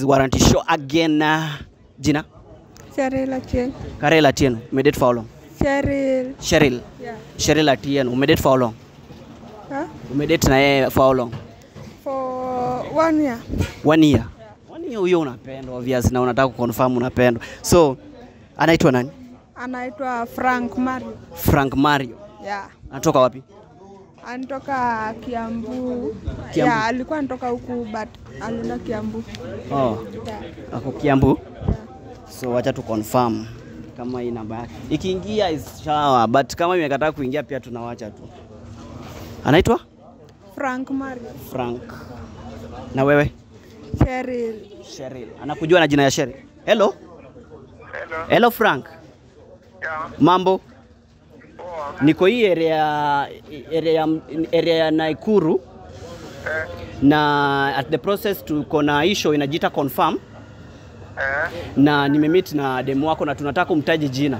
is Warranty Show again. Uh, jina? Cheryl Atieno. Karel Atieno. Umedate for how long? Cheryl. Cheryl. Yeah. Cheryl Atieno. Umedate for how long? Huh? Umedate na yeye for how long? For one year. One year. One year huyo unapendwa obvious na unataka kuconfirm unapendwa. So anaitwa nani? Anaitwa Frank Mario. Frank Mario. Yeah. Anatoka wapi? Anatoka Kiambu. Kiambu. Yeah, alikuwa anatoka huku but alienda Kiambu. Oh, Yeah. ako Kiambu. Yeah. So wacha tu confirm kama hii namba yake ikiingia is sawa, but kama imekataa kuingia pia tunawacha tu. Anaitwa Frank Mario. Frank. Na wewe? Cheryl. Cheryl. Anakujua na jina ya Cheryl. Hello. Hello. Hello Frank. Yeah. Mambo? Poa. Niko hii area area area ya Naikuru Eh. na at the process tuko na hii show inajiita confirm Eh. na nimemeet na demu wako na tunataka kumtaji jina.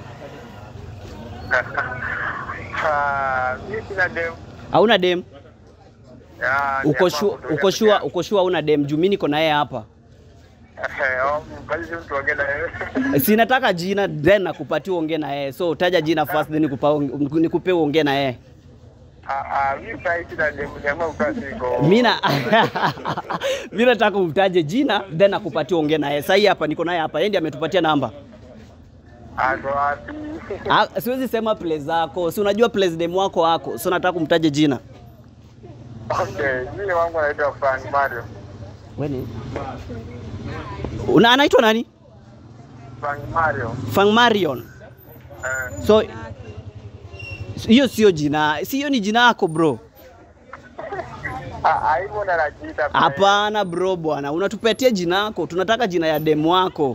Ah, mimi sina dem. Hauna dem? Yeah, ni Uko hapa sure kutoka uko sure peke uko sure hauna dem? Juu mimi niko na yeye hapa. yake. Eh, oh, basi si mtu ongea na wewe. Sinataka jina then nakupatia uongee na yeye. So taja jina first then nikupa nikupe uongee na yeye. Ah, ah, mimi sasa sina dem, jamaa ukaa siko. Mimi na mimi nataka umtaje jina then nakupatia uongee na yeye. Sasa hii hapa niko naye hapa. Yeye ndiye ametupatia namba. Ako wapi? Ah, siwezi sema place zako. Si unajua place demu wako wako. So nataka kumtaje jina. Okay, mimi wangu anaitwa Frank Mario. Wewe Una anaitwa nani? Frank Mario. Fang Marion. Eh. So hiyo sio jina, si hiyo ni jina yako bro. Ah, ah, hivyo ndo anajiita. pia. Hapana bro bwana, unatupatia jina yako, tunataka jina ya demu wako.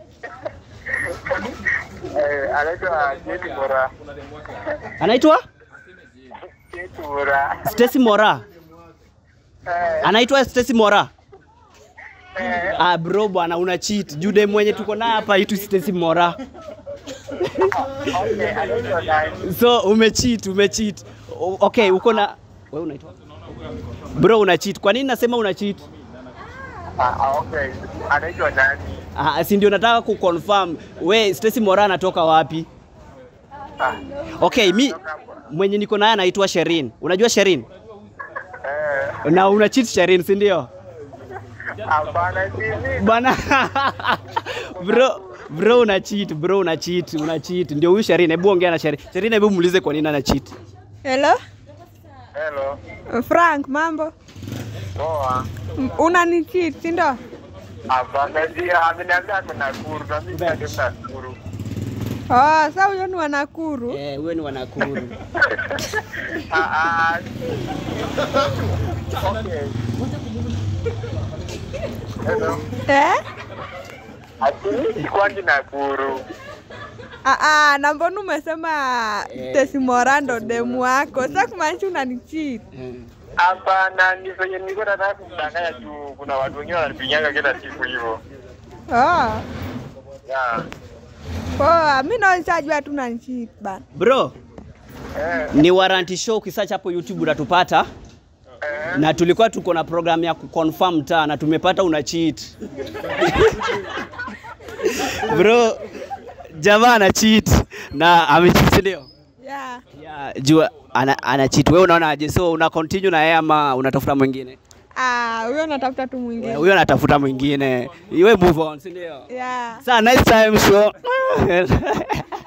Eh, anaitwa Jeti Bora. Anaitwa Jeti Bora. Stacy Mora. Eh, Anaitwa Stacy Mora. eh, Ah bro bwana, una cheat. Juu demu mwenye tuko naye hapa itu Stacy Mora. okay, anaitwa nani? So umecheat, umecheat. O- Okay, uko na wewe unaitwa? Bro una cheat. Kwa nini nasema una cheat? Ah, ah, okay. Anaitwa nani? Ah, si ndio nataka kuconfirm. We Stacy Mora anatoka wapi? Ah, Okay, mi mwenye niko naye anaitwa Sherin. Unajua Sherin? eh, Na una cheat Sherin, si ndio? hapana, si mimi. Bana bro bro una cheat, bro una cheat, una cheat. Ndio huyu Sherin, hebu ongea na Sherin. Sherin, hebu muulize kwa nini ana cheat. Hello? Hello. Frank, mambo? Poa. M- Unanicheat, si ndio? Hapana, si ameniambia ako Nakuru, na mimi ndio Nakuru. Oh, sasa huyo ni wa Nakuru. Eh, wewe ni wanakuru. Ah, ah. Okay. Hello. Eh? Ati kwangi Nakuru. Ah, ah, na mbona umesema Eh. Stacy Mora ndo demu wako? Sasa kumaanisha unanicheat. Eh. Hapana, ni venye nilikuwa nataka kumdanganya tu, kuna watu wengine wananipigianga kila siku hivyo. Oh. Yeah. Poa, mimi naonishajua tu unanicheat bana. Bro, Eh, ni Warranty Show ukisearch hapo YouTube utatupata. eh. Na tulikuwa tuko na program ya kuconfirm taa na tumepata una cheat. Bro, jamaa ana cheat na amecheat si ndio? Yeah. Yeah, jua ana, ana cheat. Wewe unaonaje? So una continue na yeye ama unatafuta mwingine? Ah, huyo natafuta tu Eh, mwingine. Huyo anatafuta mwingine. Iwe move on, si ndio? Yeah. Sa nice time show.